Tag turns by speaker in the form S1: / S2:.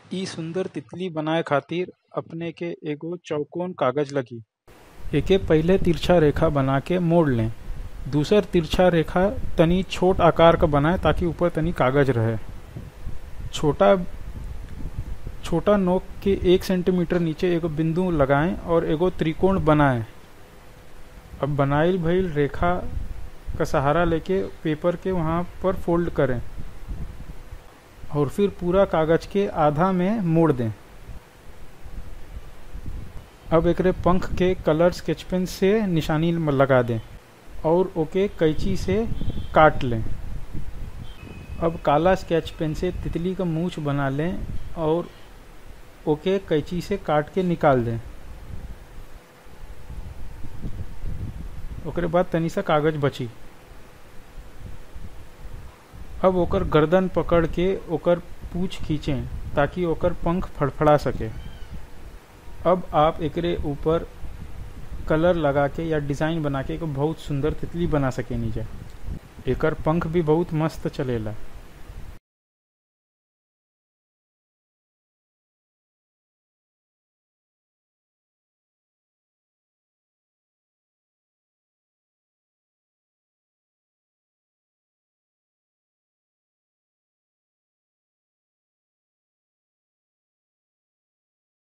S1: इ सुंदर तितली बनाए खातिर अपने के एगो चौकोर कागज लगी एके पहिले तिरछा रेखा बना के मोड़ लें दूसर तिरछा रेखा तनी छोट आकार का बनाए ताकि ऊपर तनी कागज रहे छोटा छोटा नोक के एक सेंटीमीटर नीचे एगो बिंदु लगाएं और एगो त्रिकोण बनाएं अब बनाइल भइल रेखा का सहारा लेके पेपर के वहाँ पर फोल्ड करें और फिर पूरा कागज के आधा में मोड़ दें अब एकरे पंख के कलर स्केच पेन से निशानी लगा दें और ओके कैंची से काट लें अब काला स्केच पेन से तितली का मूछ बना लें और ओके कैंची से काट के निकाल दें ओकरे बाद तनी सा कागज बची अब ओकर गर्दन पकड़ के ओकर पूछ खींचें ताकि ओकर पंख फड़फड़ा सके अब आप एकरे ऊपर कलर लगा के या डिज़ाइन बना के एक बहुत सुंदर तितली बना सके नीचे एकर पंख भी बहुत मस्त चलेला